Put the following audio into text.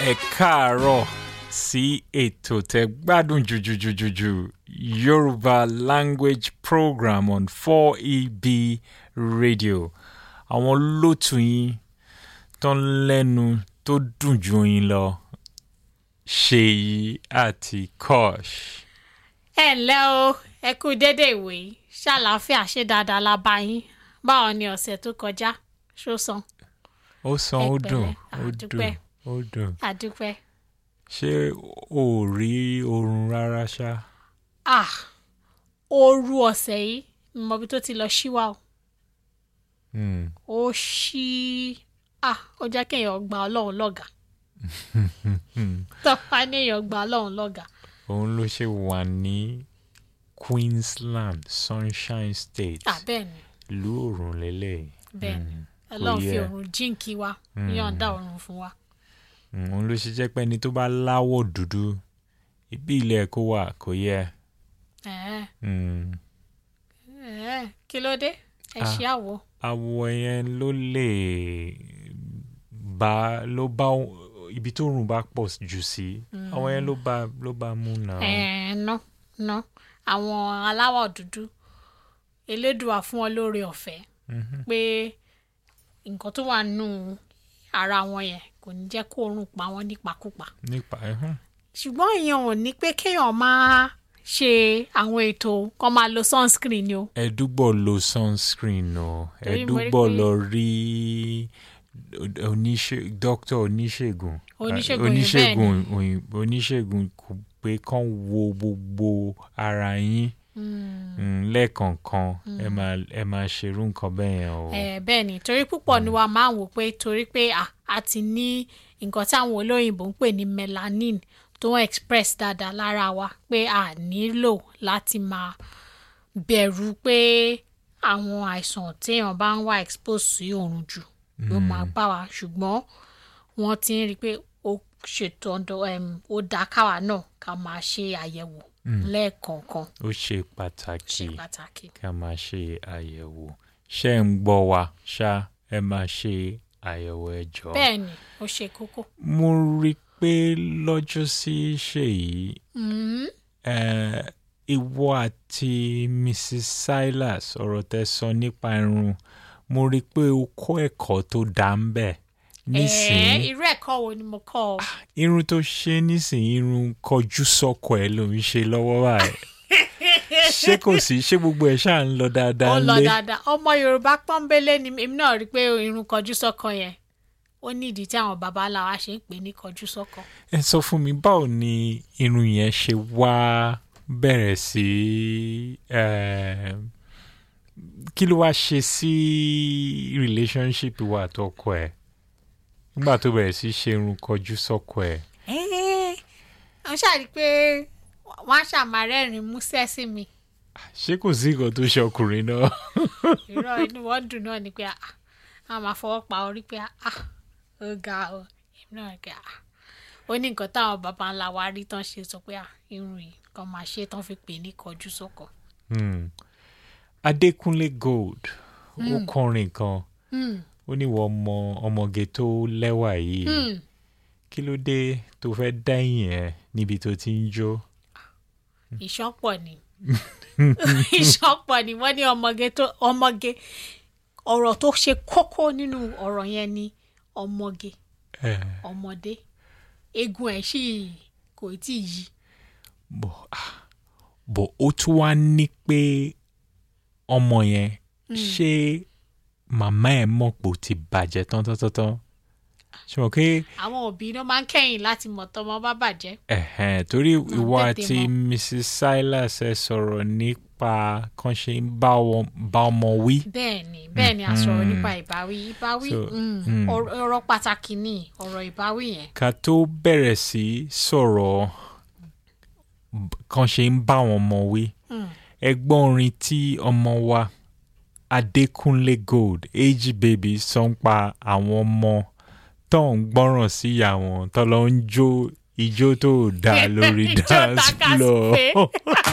ẹ káàárọ̀ sí ètò tẹ gbádùn jùjùjùjùjù Yorùbá language program on 4EB radio àwọn olótù yín tó ń lẹ́nu tó dùn ju yín lọ Ṣèyí àti Kosh. ẹ ǹlẹ́ o ẹ kú dédé ìwé ṣàlàáfíà ṣe dáadáa la bá yín báwo ni ọ̀sẹ̀ tó kọjá ṣó san ó san ó Ẹ dùn pẹ̀lẹ́, ó àdúpẹ́. dùn ó dùn àdúpẹ́ ṣé o ò rí oorun rárá ṣá. ah ooru ọ̀sẹ̀ yìí mọ̀bí tó ti lọ ṣíwá o Hmm. ó ṣí ah ó jẹ́ kéèyàn gba ọlọ́run lọ́gàá tọ́pá ní èèyàn gba ọlọ́run lọ́gàá òun ló ṣe wà ní Queensland Sunshine State ah bẹ́ẹ̀ ni ìlú òrùn lélẹ̀ bẹ́ẹ̀ ni ọlọ́run fi yẹ. òrùn jíǹkí wa yọ̀ǹda òrùn fún wa òun ló ṣe jẹ́ pé ẹni tó bá láwọ̀ dúdú ibi ilẹ̀ kó wà kò yẹ. ẹ̀ẹ́ Hmm. ẹ̀ẹ́ kí ló dé ẹ Ah. ṣí àwọ̀ àwọ̀ yẹn ló lè bá ló bá ibi tó rùn bá pọ̀ jù sí àwọn yẹn ló bá ló bá mú náà. ẹ̀ẹ́ ná ná àwọn aláwọ̀ dúdú elédùà fún ọ lóore ọ̀fẹ́ pé nǹkan tó wà nù ara wọn yẹn kò ní jẹ́ kó oorun pa wọ́n nípakúpa nípa ẹ̀hún. ṣùgbọ́n ìyẹn ò ní pé kéèyàn máa ṣe àwọn ètò kan máa lo sunscreen ni o ẹdúgbò lo sunscreen o Torí mo rí ẹdúgbò pé- lọ rí oníṣe dókítà oníṣègùn Oníṣègùn oníṣègùn òyìnbó oníṣègùn kò pé kán wo gbogbo ara yín Mm, lẹ́ẹ̀kọ̀ọ̀kan ẹ máa ẹ máa ṣerú nǹkan bẹ́ẹ̀ yẹn o. Eh, bẹ́ẹ̀ ni torí púpọ̀ ni wa máa ń wò pé torí pé à a ti ní nǹkan táwọn olóyìnbó ń pè ní melanin tó ń express dáadáa lára wa pé a nílò láti máa bẹ̀rù pé àwọn àìsàn téèyàn bá ń wá expose sí oòrùn jù ló máa bá wa ṣùgbọ́n wọ́n ti ń rí i pé ó ṣètò ọ̀dọ̀ em, ó dáa káwa náà ká máa ṣe àyẹ̀wò lẹ́ẹ̀kọ̀ọ̀kan ó ṣe pàtàkì ṣe pàtàkì. ká máa ṣe àyẹ̀wò ṣé ń gbọ́ wa ṣá ẹ máa ṣe àyẹ̀wò ẹ jọ̀ọ́. bẹ́ẹ̀ ni ó ṣe kókó. mo rí i pé lọ́jọ́ sí ṣèyí Mm. eh, ìwọ àti Mrs. Silas ọ̀rọ̀ tẹ́ sọ nípa irun mo rí i pé o kọ́ ẹ̀kọ́ tó dá ń bẹ̀ Ẹ̀ẹ́, nísìnyí irú ẹ̀kọ́ wo ni mo kọ́ ọ? irun tó ṣe nísìnyí irun kọjú sọ́kọ ẹ̀ ló ń ṣe lọ́wọ́ báyìí ṣé kò sí ṣé gbogbo ẹ̀ ṣáà ń lọ dáadáa ó lọ lé dáadáa ọmọ yorùbá pọ́nbélé ni èmi náà rí i pé irun kọjú sọ́kọ yẹn ó ní ìdí tí àwọn baba ńlá wa ṣe ń pè ní kọjú sọ́kọ. ẹ sọ fún mi báwo ni irun yẹn ṣe wá bẹ̀rẹ̀ sí eh, kí ló wá ṣe sí relationship wa àtọkọ ẹ̀ nígbà tó bẹ̀rẹ̀ sí ṣe irun kọjú sọ́kọ ẹ̀ ẹ́ẹ́ wọ́n ṣàrí pé wọ́n á ṣàmárẹ́rìn músẹ́ sí mi ṣé kò sí nǹkan tó ṣe ọkùnrin náà irọ́ inú wọn dùn náà ni pé ah, àwọn máa fọwọ́ pa orí pé ah, ó ga ọ èmi náà rí pé ah, ó ní nǹkan táwọn baba ńlá wa rí tán ṣe sọ pé ah, irun yìí kan máa ṣe tán fi pè ní kọjú sọ́kọ. Hmm. Adékúnlé Gold ó kọrin kan Hmm. ó ní wọ́n ọmọ ọmọge tó lẹ́wà yìí Hmm. kí ló dé tó fẹ́ dẹ́yìn ẹ̀ níbi tó ti ń jó. ìṣọ́pọ̀ ni ìṣọ́pọ̀ ni wọ́n ní ọmọge tó ọmọge ọ̀rọ̀ tó ṣe kókó nínú ọ̀rọ̀ yẹn ni ọmọge Eh, ọmọdé eegun ẹ̀ sì kò tí ì yí bọ̀ ah, bọ̀ ó tún wá ní pé ọmọ yẹn ṣé màmá ẹ̀ mọ̀ pé ó ti bàjẹ́ tán tán tán tán ṣe mọ̀ pé àwọn òbí ló máa ń kẹ́yìn láti mọ̀ tọ́mọ bá bàjẹ́ ẹ̀hẹ̀n torí ìwọ tètè àti mọ̀. Mrs. Silas ẹ sọ̀rọ̀ nípa kan ṣe ń bá wọn- bá ọmọ wí. bẹ́ẹ̀ ni bẹ́ẹ̀ ni a sọ̀rọ̀ nípa ìbáwí ìbáwí So, mm, mm. ọ̀rọ̀ ọ̀rọ̀ pàtàkì ni ọ̀rọ̀ ìbáwí yẹn ká tó bẹ̀rẹ̀ sí sọ̀rọ̀ b- kan ṣe ń bá wọn ọmọ wí Mm. ẹgbọ́n orin tí ọmọ wa Adékúnlé Gold ag baby sọ ń pa àwọn ọmọ tó ń gbọ́ràn sí ìyá wọn tó lọ ń jó ijó tó dáa lórí Ijó dance takaspe. floor